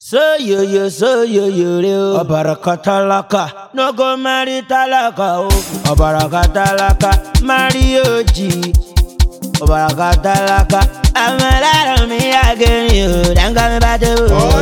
Soyoyo soyoyo re o. Ọ̀bàràkà tálákà. No go marry tálákà o. Ọ̀bàràkà tálákà. Marry òjì. Ọ̀bàràkà tálákà. Àwọn ẹlẹ́rọ mi àgẹ̀rìn o. Dáńgá mi bá dé o.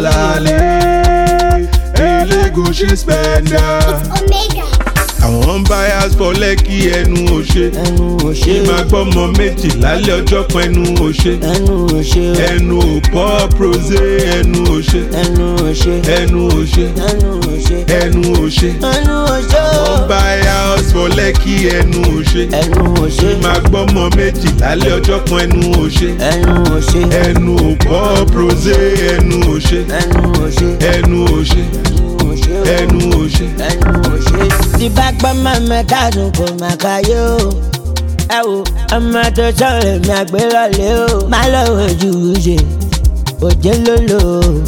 Ọ̀làlẹ̀ Elégùṣì spender. Omega. Àwọn buyers for lẹ́kì ẹnu òṣè. Ẹnu ò ṣe Ṣé máa gbọ́ ọmọ méjì lálẹ́ ọjọ́ kan ẹnu òṣè? ẹnu ò ṣe o. Ẹnu ò pọ́ prose ẹnu òṣè. ẹnu ò ṣe Ẹnu òṣè. ẹnu ò ṣe Ẹnu òṣè. ẹnu ò ṣe o. Àwọn buyers for lẹ́kì ẹnu òṣè. ẹnu ò ṣe Ṣé máa gbọ́ ọmọ méjì lálẹ́ ọjọ́ kan ẹnu òṣè? ẹnu ò ṣe Ẹnu ò pọ́ prose ẹnu òṣè. ẹnu ò ṣe Ẹnu òṣè. ẹnu ò ṣe o. Ẹnu òṣè. ẹnu ò ṣe. tí bá gbọ́ mọ́mọ́ káàdùn kò má káyé o. ẹ wo ọmọ tó sọ̀rọ̀ mi àgbélọ́lé o. má lọ ojú ṣe òjé lólo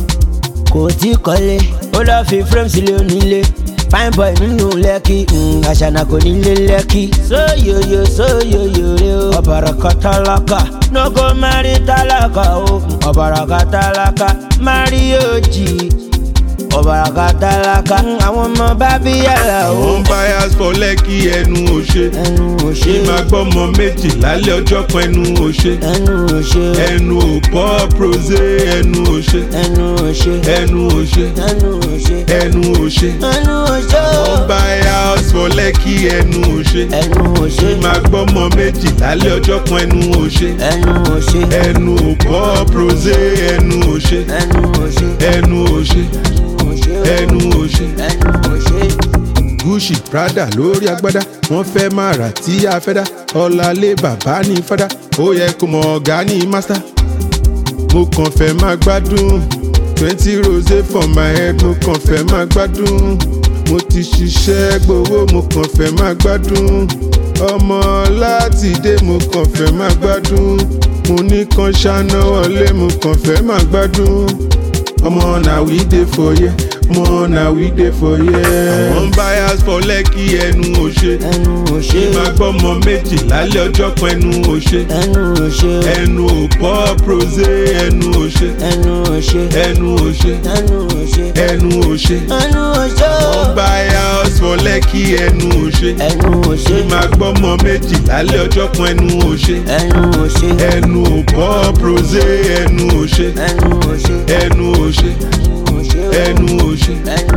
kò tí kọ́lé. ó lọ́ọ́ fi frame sílé onílé fine boy nínú lẹ́kì mm, àṣànà kò nílé lẹ́kì. sóyòyò sóyòyò rè o. ọ̀bàràkà tálákà no go marry tálákà o. ọ̀bàràkà tálákà marry òjì ọ̀bàràkà tálákà àwọn ọmọ bá bí yàrá o. Àwọn buyers for lẹ́kì ẹnu òṣè. ẹnu ò ṣe Ṣé máa gbọ́ ọmọ méjì lálẹ́ ọjọ́ kan ẹnu òṣè? ẹnu ò ṣe Ẹnu ò pọ́ prose ẹnu òṣè. ẹnu ò ṣe Ẹnu òṣè. ẹnu ò ṣe Ẹnu òṣè. ẹnu ò ṣe Àwọn buyers for lẹ́kì ẹnu òṣè. ẹnu ò ṣe Ṣé máa gbọ́ ọmọ méjì lálẹ́ ọjọ́ kan ẹnu òṣè? ẹnu ò ṣe Ẹnu ò pọ́ prose ẹnu òṣè. ẹnu ò ṣe Ẹnu òṣè. ò ṣe Ẹnu òṣè. ẹnu ò ṣe. Gucci Prada lórí agbádá wọ́n fẹ́ máa rà tí a fẹ́ dá ọ̀làlẹ̀ bàbá ní fada ó yẹ kó mọ ọ̀gá ní master. mo kàn fẹ́ máa gbádùn twenty rose for my head mo kàn fẹ́ máa gbádùn mo ti ṣiṣẹ́ gbowó mo kàn fẹ́ máa gbádùn ọmọ láti dé mo kàn fẹ́ máa gbádùn mo ní kan ṣáná wọlé mo kàn fẹ́ máa gbádùn ọmọ na we dey for here ọmọ na we dey for here. àwọn buyers for lẹ́kì ẹnu òṣè. ẹnu ò ṣe máa gbọ́ ọmọ méjì lálẹ́ ọjọ́ kan ẹnu òṣè. ẹnu ò ṣe ẹnu ò pọ́ prose ẹnu òṣè. ẹnu ò ṣe ẹnu òṣè. ẹnu ò ṣe ẹnu òṣè. ẹnu ò ṣe àwọn buyers for lẹ́kì ẹnu òṣè. ẹnu ò ṣe máa gbọ́ ọmọ méjì lálẹ́ ọjọ́ kan ẹnu òṣè. ẹnu ò ṣe ẹnu ò pọ́ prose ẹnu òṣè. ẹnu ò ṣe ẹnu òṣè. ẹnu ò ṣe ẹnu òṣè. ẹnu